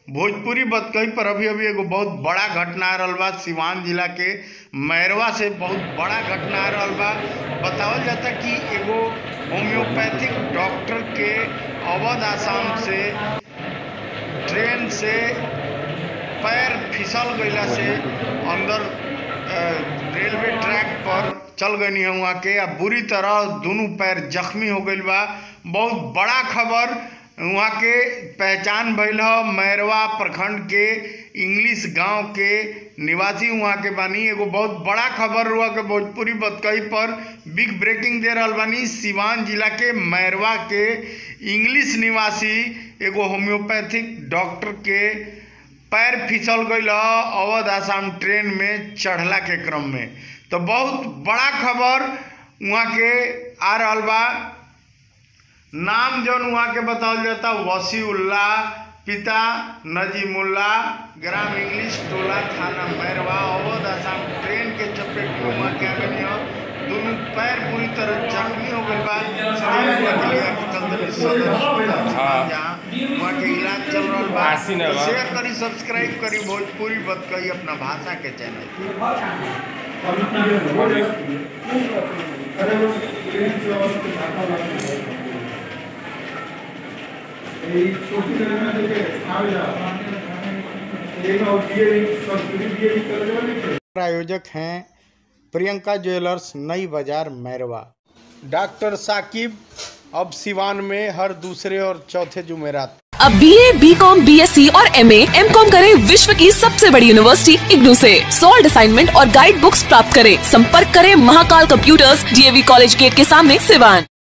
भोजपुरी बतकही पर अभी अभी एगो बहुत बड़ा घटना आ रहल बा सिवान जिला के मैरवा से बहुत बड़ा घटना आ रहल बा बतावल जाता कि एगो होम्योपैथिक डॉक्टर के अवध आसाम से ट्रेन से पैर फिसल गईला से अंदर अ, रेलवे ट्रैक पर चल गई है वहाँ के आ बुरी तरह दोनों पैर जख्मी हो गईल बा बहुत बड़ा खबर वहाँ के पहचान भइल ह मैरवा प्रखंड के इंग्लिश गांव के निवासी वहाँ के बानी एगो बहुत बड़ा खबर हुआ के भोजपुरी बतकही पर बिग ब्रेकिंग दे रहल बानी सिवान जिला के मैरवा के इंग्लिश निवासी एगो होम्योपैथिक डॉक्टर के पैर फिसल गईल ह अवध आसाम ट्रेन में चढ़ला के क्रम में तो बहुत बड़ा खबर वहाँ के आ रहल बा नाम जौन वहाँ के बतावल जाता वसीउल्ला पिता नजीमुल्ला ग्राम इंग्लिश टोला थाना मैरवा अवध आसाम ट्रेन के चपेट में वहाँ के आ गई ह दोनों पैर पूरी तरह जख्मी हो गए बा शरीर हुआ के लिए कि तंदुरुस्त सदर अस्पताल हाँ। जहाँ वहाँ के इलाज चल रहल बा आसीन है तो बा। शेयर करी सब्सक्राइब करी भोजपुरी बतकही अपना भाषा के चैनल এই ছোটি ছেলেমেয়ে থেকে খাওয়া যাওয়া এই নাও বিয়ে সংস্কৃতি বিয়ে করে দেওয়া লিখে प्रायोजक हैं प्रियंका ज्वेलर्स नई बाजार मैरवा डॉक्टर साकिब अब सिवान में हर दूसरे और चौथे जुमेरात अब B A B com B S C और एम एम कॉम करें विश्व की सबसे बड़ी यूनिवर्सिटी इग्नू से सॉल्ड असाइनमेंट और गाइड बुक्स प्राप्त करें संपर्क करें Mahakal computers DAV college gate के सामने सिवान